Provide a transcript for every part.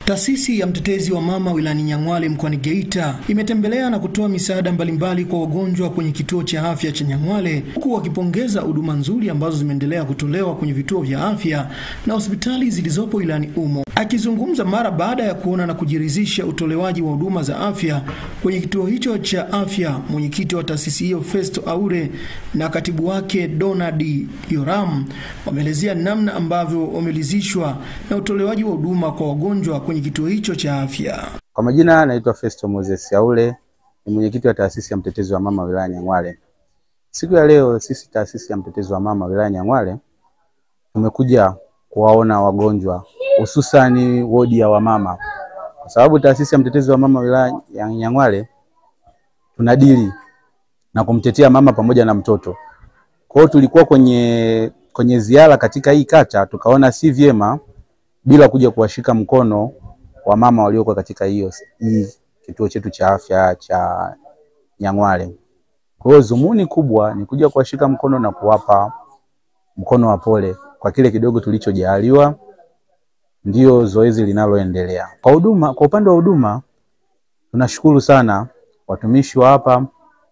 Taasisi ya mtetezi wa mama wilayani Nyang'hwale mkoani Geita imetembelea na kutoa misaada mbalimbali kwa wagonjwa kwenye kituo cha afya cha Nyang'hwale huku wakipongeza huduma nzuri ambazo zimeendelea kutolewa kwenye vituo vya afya na hospitali zilizopo wilayani humo. Akizungumza mara baada ya kuona na kujiridhisha utolewaji wa huduma za afya kwenye kituo hicho cha afya, mwenyekiti wa taasisi hiyo Festo Aure na katibu wake Donald Yoram wameelezea namna ambavyo wameridhishwa na utolewaji wa huduma kwa wagonjwa kwenye kituo hicho cha afya. Kwa majina naitwa Festo Moses Aule, ni mwenyekiti wa taasisi ya mtetezi wa mama wilaya Nyang'hwale. Siku ya leo sisi taasisi ya mtetezi wa mama wilaya Nyang'hwale tumekuja kuwaona wagonjwa hususani wodi ya wamama, kwa sababu taasisi ya mtetezi wa mama wilaya ya Nyang'hwale tunadili na kumtetea mama pamoja na mtoto. Kwa hiyo tulikuwa kwenye kwenye ziara katika hii kata, tukaona si vyema bila kuja kuwashika mkono wa mama walioko katika hiyo hii kituo chetu cha afya cha Nyang'hwale. Kwa hiyo dhumuni kubwa ni kuja kuwashika mkono na kuwapa mkono wa pole kwa kile kidogo tulichojaliwa, ndio zoezi linaloendelea. Kwa huduma, kwa upande wa huduma tunashukuru sana watumishi wa hapa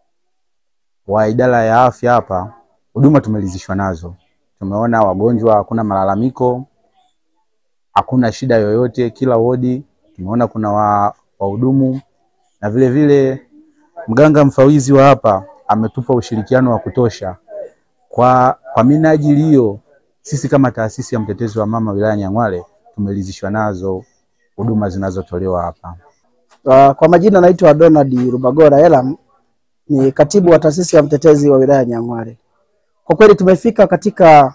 wa idara ya afya hapa, huduma tumeridhishwa nazo. Tumeona wagonjwa hakuna malalamiko, hakuna shida yoyote. Kila wodi tumeona kuna wahudumu na vile vile mganga mfawizi wa hapa ametupa ushirikiano wa kutosha. Kwa, kwa minajili hiyo sisi kama taasisi ya mtetezi wa mama wilaya Nyang'hwale tumeridhishwa nazo huduma zinazotolewa hapa. Uh, kwa majina naitwa Donald Rubagora Elam, ni katibu wa taasisi ya mtetezi wa wilaya Nyang'hwale. Kwa kweli tumefika katika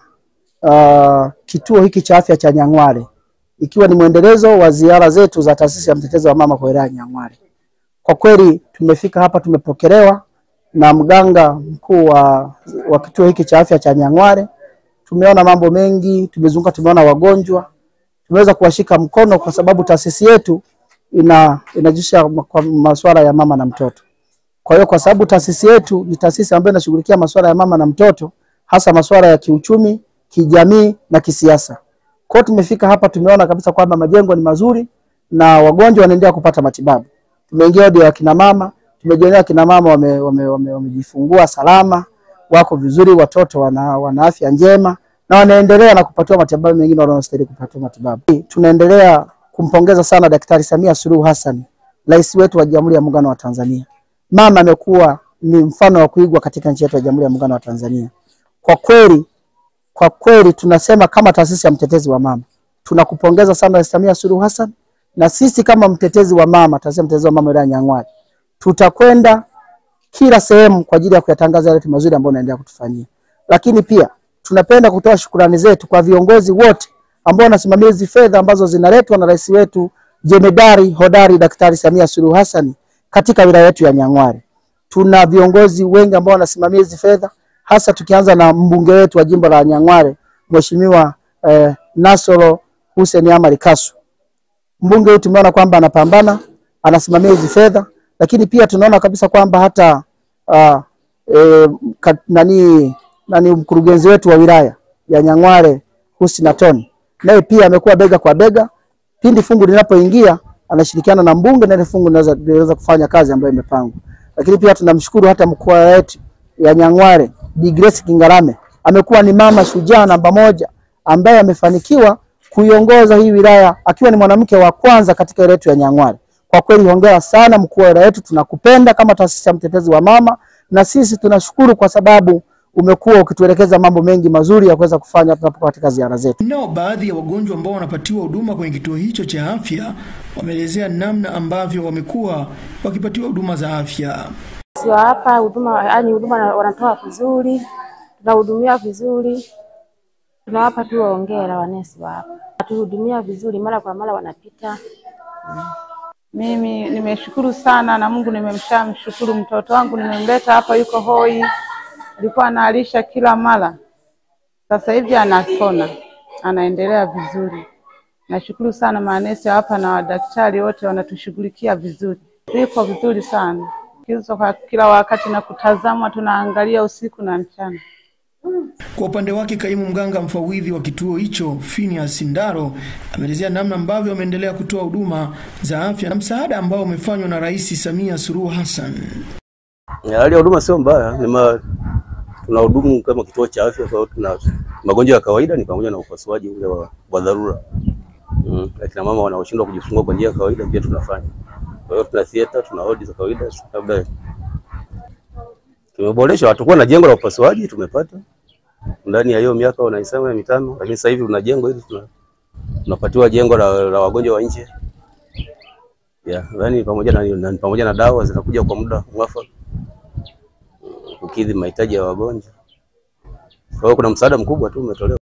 uh, kituo hiki cha afya cha Nyang'hwale ikiwa ni mwendelezo wa ziara zetu za taasisi ya mtetezi wa mama kwa wilaya Nyang'hwale. Kwa kweli tumefika hapa, tumepokelewa na mganga mkuu wa, wa kituo hiki cha afya cha Nyang'hwale. Tumeona mambo mengi, tumezunguka, tumeona wagonjwa, tumeweza kuwashika mkono kwa sababu taasisi yetu ina inajisha kwa masuala ya mama na mtoto. Kwa hiyo kwa sababu taasisi yetu ni taasisi ambayo inashughulikia masuala ya mama na mtoto, hasa masuala ya kiuchumi, kijamii na kisiasa. Kwa hiyo tumefika hapa, tumeona kabisa kwamba majengo ni mazuri na wagonjwa wanaendelea kupata matibabu. Tumeingia wodi ya kina mama, tumejionea kina mama wamejifungua wame, wame, wame salama, wako vizuri, watoto wana, wana afya njema na wanaendelea na kupatiwa matibabu mengine wanaostahili kupatiwa matibabu. Tunaendelea kumpongeza sana Daktari Samia Suluhu Hassan, rais wetu wa Jamhuri ya Muungano wa Tanzania. Mama amekuwa ni mfano wa kuigwa katika nchi yetu ya Jamhuri ya Muungano wa Tanzania. Kwa kweli, kwa kweli tunasema kama taasisi ya mtetezi wa mama tunakupongeza sana Rais Samia Suluhu Hassan, na sisi kama mtetezi wa mama, taasisi ya mtetezi wa mama wilaya Nyang'hwale, tutakwenda kila sehemu kwa ajili ya kuyatangaza yale mazuri ambayo unaendelea kutufanyia, lakini pia tunapenda kutoa shukrani zetu kwa viongozi wote ambao wanasimamia hizi fedha ambazo zinaletwa na rais wetu jemedari hodari Daktari Samia Suluhu Hassan katika wilaya yetu ya Nyang'hwale. Tuna viongozi wengi ambao wanasimamia hizi fedha, hasa tukianza na mbunge wetu wa jimbo la Nyang'hwale Mheshimiwa eh, Nasoro Hussein Amari Kasu. Mbunge huyu tumeona kwamba anapambana, anasimamia hizi fedha, lakini pia tunaona kabisa kwamba hata uh, eh, kat, nani, nani mkurugenzi wetu wa wilaya ya Nyang'hwale Husna Toni naye pia amekuwa bega kwa bega, pindi fungu linapoingia anashirikiana na mbunge na ile fungu linaweza kufanya kazi ambayo imepangwa. Lakini pia tunamshukuru hata mkuu wetu ya Nyang'hwale Bi Grace Kingarame, amekuwa ni mama shujaa namba moja ambaye amefanikiwa kuiongoza hii wilaya akiwa ni mwanamke wa kwanza katika ile yetu ya Nyang'hwale. Kwa kweli hongera sana mkuu wa wilaya yetu, tunakupenda kama taasisi ya mtetezi wa mama, na sisi tunashukuru kwa sababu umekuwa ukituelekeza mambo mengi mazuri ya kuweza kufanya tunapokuwa katika ziara zetu. Nao baadhi ya wagonjwa ambao wanapatiwa huduma kwenye kituo hicho cha afya wameelezea namna ambavyo wamekuwa wakipatiwa huduma za afya. Sio hapa huduma, yani huduma wanatoa vizuri, tunahudumia vizuri, tunawapa tu hongera wanesi wa hapa, watuhudumia vizuri, mara kwa mara wanapita mm. Mimi nimeshukuru sana na Mungu nimemshamshukuru. Mtoto wangu nimemleta hapa, yuko hoi, alikuwa analisha kila mara, sasa hivi anapona, anaendelea vizuri. Nashukuru sana manesi hapa na wadaktari wote wanatushughulikia vizuri, viko vizuri sana kizo kwa kila wakati na kutazamwa, tunaangalia usiku na mchana. Kwa upande wake kaimu mganga mfawidhi wa kituo hicho Phineas Ndaro ameelezea namna ambavyo wameendelea kutoa huduma za afya na msaada ambao umefanywa na Rais Samia Suluhu Hassan. Ya, Hali ya huduma sio mbaya, ni ma tunahudumu kama kituo cha afya, kwa hiyo tuna magonjwa ya kawaida ni pamoja na upasuaji ule wa, wa dharura mm. Akina mama wanaoshindwa kujifungua kwa njia ya kawaida pia tunafanya. Kwa hiyo tuna theater, tuna wodi za kawaida, labda tumeboresha. Hatukuwa na jengo la upasuaji, tumepata ndani ya hiyo miaka wanaisema ya mitano, lakini sasa hivi tuna jengo hili, tuna tunapatiwa jengo la, la wagonjwa wa nje yeah, yani pamoja na, na, pamoja na dawa zinakuja kwa muda mwafaka kukidhi mahitaji ya wagonjwa. Kwa hiyo kuna msaada mkubwa tu umetolewa.